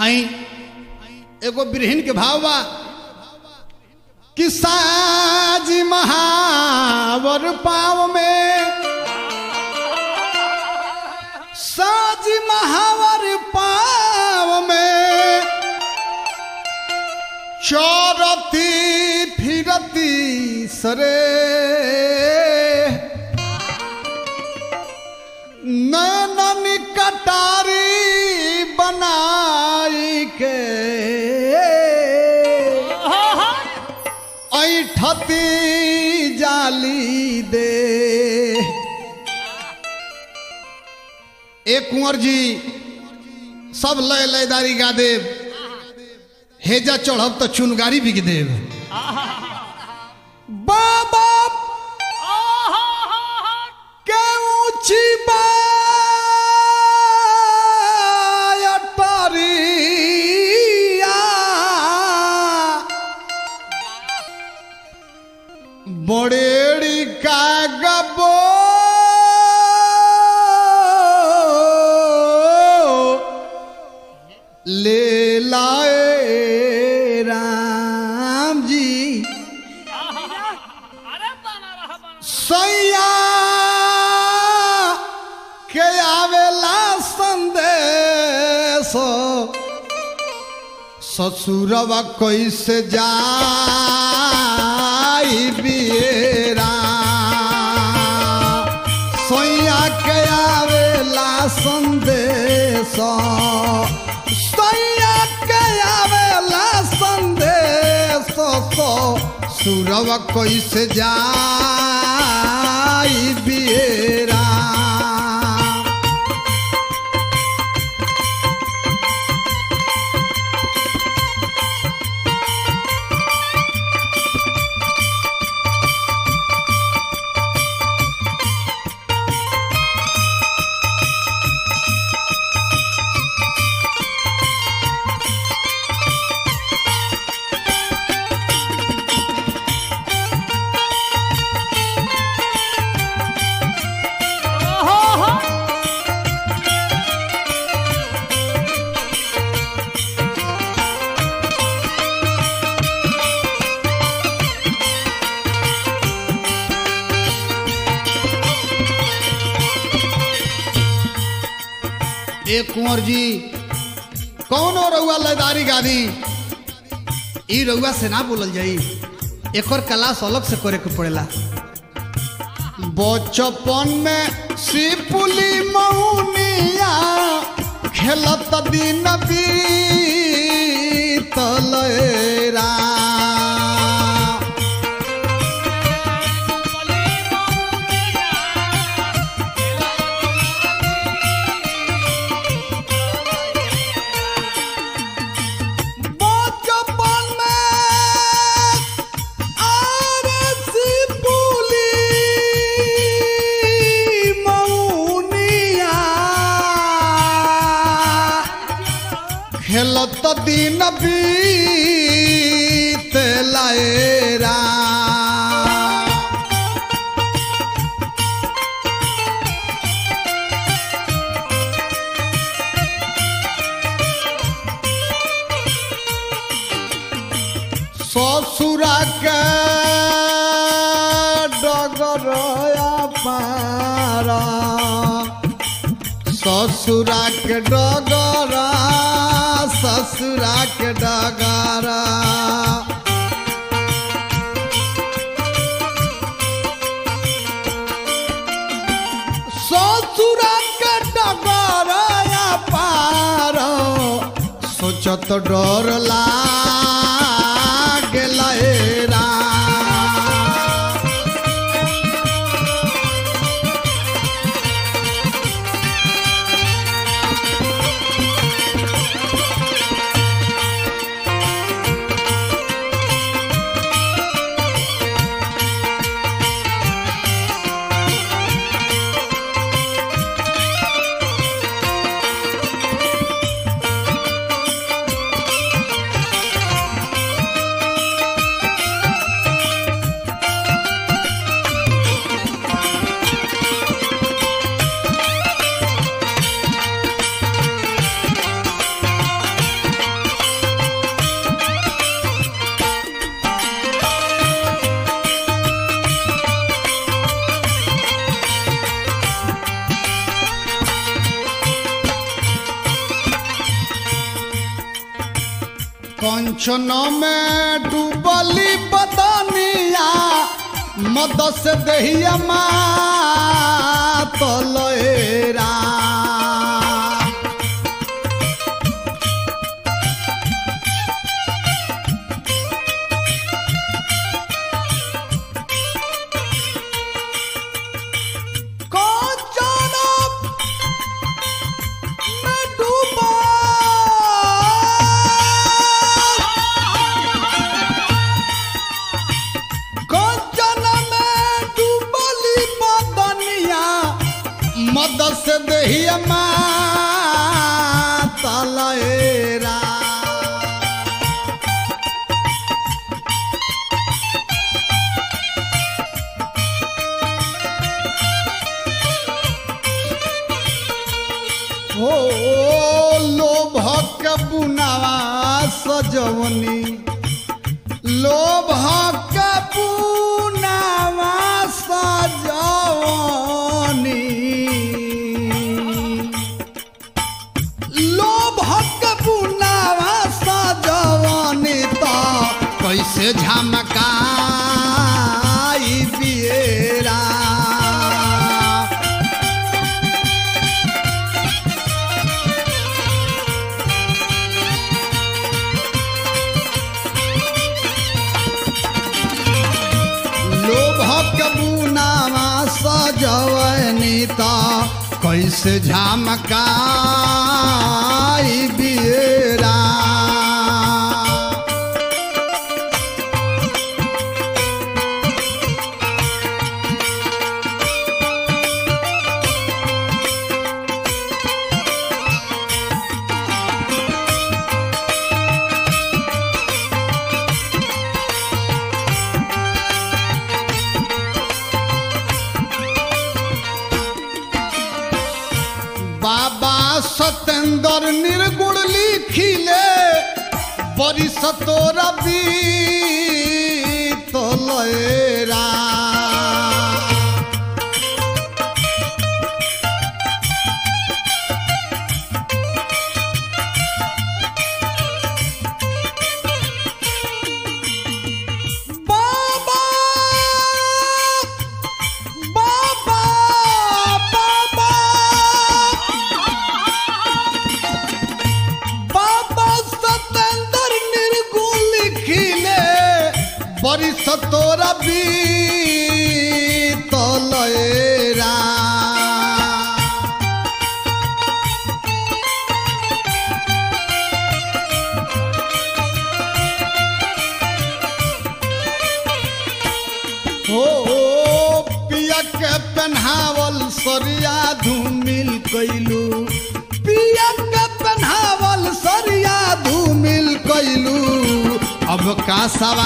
आई एगो बिरहिन के भाव बा कि साज महावर पाव में साज महावर पाव में चौरती फिरती सरे नैनन कटारी बनाई के ऐठती जाली दे एक कुंवर जी सब लय लयदारी गा देव हेजा चढ़ब तो चुनगारी बिक देव बाबा के ऊंची बायटरिया बड़ेड़ी का गबो ले लाए राम जी सैया के आवेला संदेश ससुरवा कैसे जाई बियरा सैया के आवेला संदेश सैया के आवेला संदेश सुरवा कैसे जाई बियरा एक कुंवर जी कौनो रउआ लयदारी गादी ई रउआ से ना बोलल जाई एकर क्लास अलग से करे के पड़ेला बचपन में सिपुली मौनिया खेलत दिन बीतल रा बचपन में आरसी पुली मौनिया खेलत दिन बीत लाएरा ससुरा के डगरया पारा ससुरा के डगरा ससुरा के डगरा ससुरा के डगरया पारा सोचत डर लागल रा कंचन में डूबली बदनिया मद से दहिया तलेरा कंचन में डूबा कंचन में डूबली बदनिया मद से दहिया तलेरा हो लोभक बुनावा सजवनी लोभक बुनावा सजवनी लोभक बुनावा सजवनी तो कैसे झमकाई बियरा लोभक बुनावा सजवनी त कैसे झमकाई बियरा बाबा सतेंद्र निर्गुण लिखिले बरिस तोरा तलेरा बाबा बाबा बाबा बाबा सतेंद्र निर्गुण लिखिले बरिस तोरा तलेरा हो पिया के पहनावल सरिया धूमिल कैलू पिया के पहनावल सरिया धूमिल कैलू अब का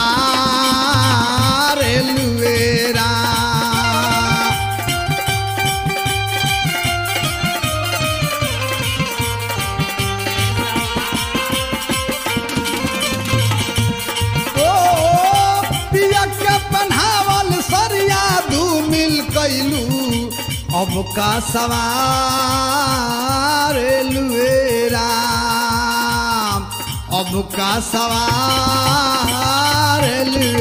सवार लुएरा ओ पिया के पहनावल सरिया धूमिल कैलू अब का सवार लुएरा अब का सवार लुएरा